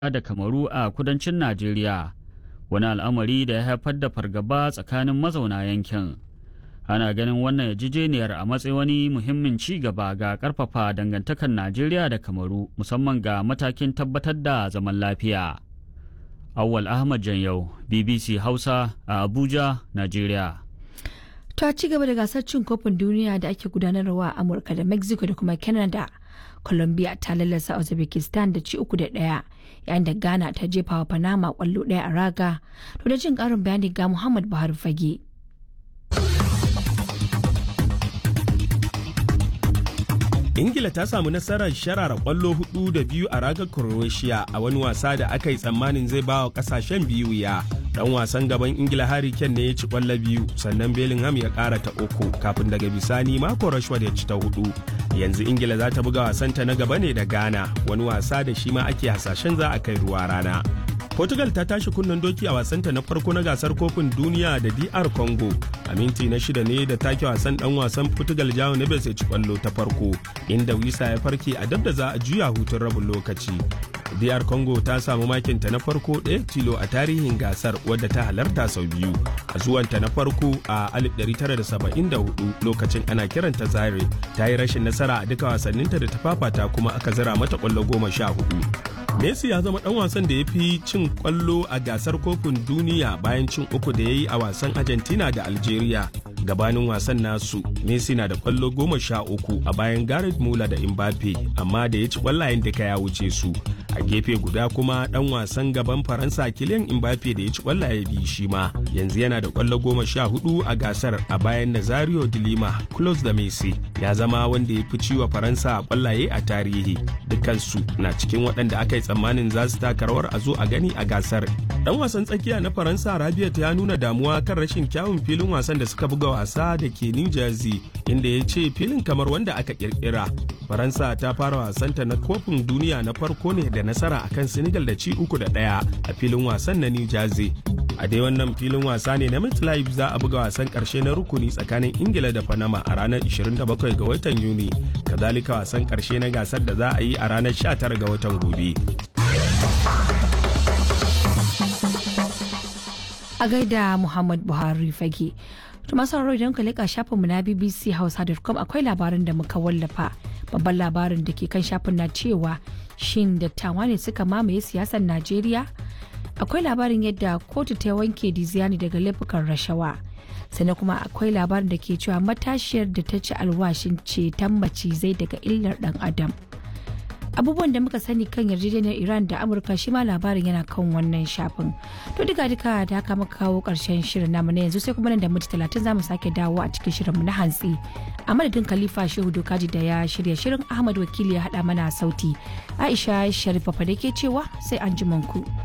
da kamaru a kudancin najeriya wani al'amari da ya haifar da fargaba tsakanin mazauna yankin ana ganin wannan yarjejeniyar a matsayin wani muhimmin ci gaba ga karfafa dangantakar najeriya da kamaru musamman ga matakin tabbatar da zaman lafiya awwal ahmad janyau bbc hausa a abuja najeriya ta ci gaba da gasar cin kofin duniya da ake gudanarwa a amurka da mexico da kuma canada colombia ta lallasa uzbekistan da ci uku da ɗaya yayin da ghana ta jefa wa panama kwallo ɗaya a raga to da jin ƙarin bayani ga muhammad buhari fage ingila ta samu nasarar sharara kwallo hudu da biyu a ragar croatia a wani wasa da aka yi tsammanin zai ba wa kasashen biyu ya dan wasan gaban ingila harry kane ne ya ci kwallo biyu sannan bellingham ya kara ta uku kafin daga bisani mako rashford ya ci ta hudu yanzu ingila za ta buga wasanta na gaba ne da ghana wani wasa da shi ma ake hasashen za a kai ruwa rana Portugal ta tashi kunnen doki a wasanta na farko na gasar kofin duniya da DR Congo. A minti na shida ne da take wasan dan wasan Portugal Jao Neves ya ci kwallo ta farko, inda Wisa ya farke a dab da za a juya hutun rabin lokaci. DR Congo ta samu makinta na farko ɗaya tilo a tarihin gasar wadda ta halarta sau biyu. A zuwanta na farko a 1974 lokacin ana kiranta Zaire ta yi rashin nasara a duka wasanninta da ta fafata kuma aka zira mata kwallo goma sha hudu. Messi ya zama dan wasan da ya fi cin kwallo a gasar kofin duniya bayan cin uku da ya yi a wasan Argentina da Algeria. Gabanin wasan nasu, Messi na da kwallo goma sha uku a bayan Gareth Muller da Mbappe, amma da ya ci kwallayen duka ya wuce su. A gefe guda kuma dan wasan gaban Faransa Kylian Mbappe da ya ci kwallaye biyu shi ma. Yanzu yana da kwallo goma sha hudu a gasar a bayan Nazario de Lima, close da Messi. Ya zama wanda ya fi ciwa Faransa kwallaye a tarihi. Dukansu na cikin waɗanda aka yi tsammanin za su taka rawar a zo a gani a gasar. Dan wasan tsakiya na Faransa Rabiat ya nuna damuwa kan rashin kyawun filin wasan da suka buga wasa da ke New Jersey inda ya ce filin kamar wanda aka kirkira. Faransa ta fara wasanta na kofin duniya na farko ne da nasara akan Senegal da ci uku da ɗaya a filin wasan na New Jersey. A dai wannan filin wasa ne na MetLife za a buga wasan karshe na rukuni tsakanin Ingila da Panama a ranar 27 ga watan Yuni. Kazalika wasan karshe na gasar da za a yi a ranar 19 ga watan gobe. a gaida Muhammad Buhari fage. To masu sauraro idan ka leƙa shafinmu na BBC Hausa.com akwai labarin da muka wallafa. Babban labarin da ke kan shafin na cewa shin dattawa ne suka mamaye siyasar Najeriya? Akwai labarin yadda kotu ta wanke Diziani daga laifukan rashawa. sannan kuma akwai labarin da ke cewa matashiyar da ta ci alwashin ceton macizai daga illar dan adam. abubuwan da muka sani kan yarjejeniyar iran da amurka shi ma labarin yana kan wannan shafin to duka duka da haka muka kawo karshen shirin namu na yanzu sai kuma nan da minti talatin za mu sake dawo a cikin shirin mu na hantsi a madadin khalifa shehu dokaji da ya shirya shirin ahmad wakili ya haɗa mana sauti aisha sharifa fa da ke cewa sai an ku.